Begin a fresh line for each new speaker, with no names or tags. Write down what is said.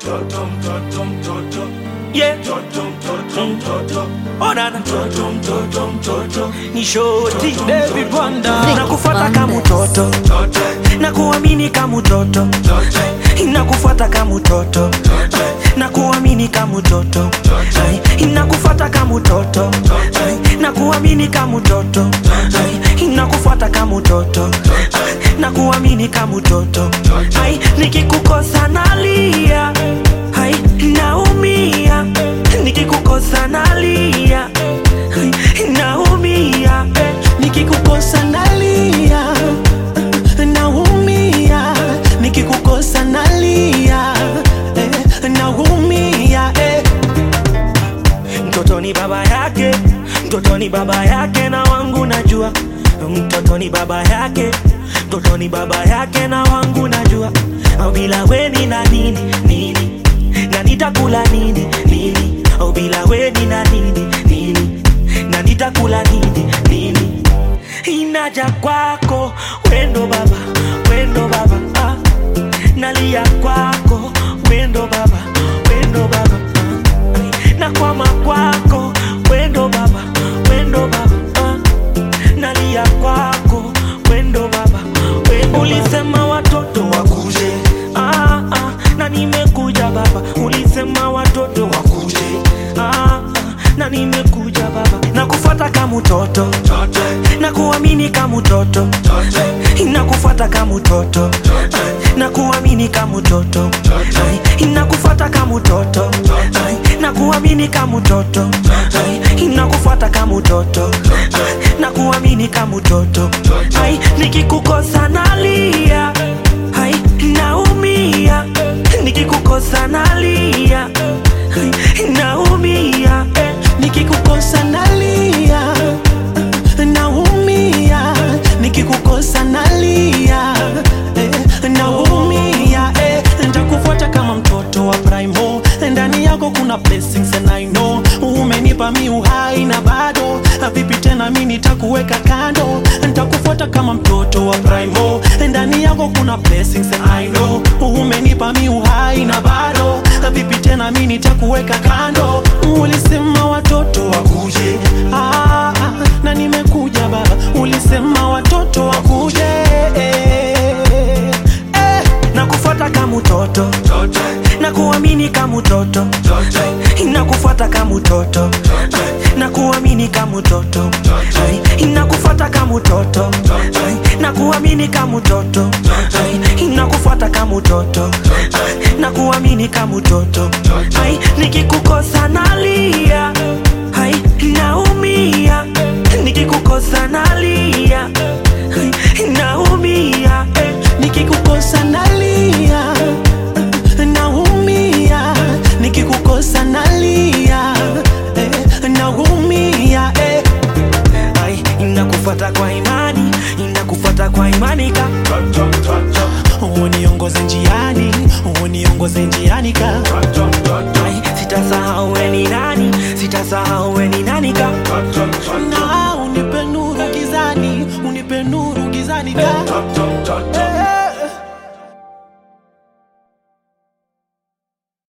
mtoto mtoto mtoto
yeah.
mtoto mtoto mtoto
Onana
mtoto mtoto mtoto
ni shoti David Wanda
Vicky
nakufuata kama
Bandes.
mtoto
mtoto
na kuamini kama mtoto
mtoto
inakufuata kama mtoto na kuamini kama mtoto inakufuata kama mtoto na kuamini kama mtoto inakufuata kama mtoto na kuamini kama mtoto Ai, nikikukosa nalia Ai, naumia nikikukosa nalia Ai, naumia
nikikukosa nalia naumia nikikukosa nalia eh, naumia eh.
mtoto ni baba yake mtoto ni baba yake na wangu najua mtoto ni baba yake mtoto ni baba yake na wangu najua au bila weni na nini nini na nitakula nini nini au bila weni na nini nini na nitakula nini nini inaja kwako wendo baba wendo baba ah. nalia kwako wendo baba wendo baba ah. na kwama kwako wendo baba wendo baba ah. nalia kwako wendo baba wendo ulisema watoto wakuje ah, ah. na nimekuja baba ulisema watoto wakuje ah, ah. na nimekuja baba nakufata kama mtoto
mtoto
na kuamini kama mtoto inakufuata kama mtoto na kuamini kama mtoto inakufuata kama mtoto na kuamini kama mtoto inakufuata kama mtoto na kuamini kama mtoto Ai, nikikukosa nalia Ai, naumia nikikukosa nalia Ai, naumia eh.
nikikukosa nalia naumia nikikukosa nalia eh, naumia eh, ntakufuata kama mtoto wa primo ndani yako kuna blessings and I know umenipa mi uhai na bado vipi tena mi nitakuweka kando ntakufuata kama mtoto wa primo ndani yako kuna blessings and I know umenipa mi uhai na bado vipi tena mi nitakuweka kando ulisema watoto wakuje ah, ah, na nimekuja baba ulisema watoto wakuje eh, eh.
nakufuata kama mtoto
mtoto
na kuamini kama mtoto
mtoto
inakufuata kama mtoto na kuamini kama mtoto inakufuata kama mtoto na kuamini kama mtoto inakufuata kama mtoto na kuamini kama mtoto Ai, nikikukosa nalia Ai, naumia nikikukosa nalia Ai, naumia eh.
nikikukosa nalia naumia nikikukosa nalia eh, naumia eh.
Ai, inakufuata kwa imani inakufuata kwa imani ka
mtoto mtoto
uniongoze njiani uniongoze njiani ka
mtoto mtoto
Ai, sitasahau we ni nani sitasahau we ni nani ka
mtoto mtoto
na unipe nuru gizani unipe nuru gizani ka
mtoto mtoto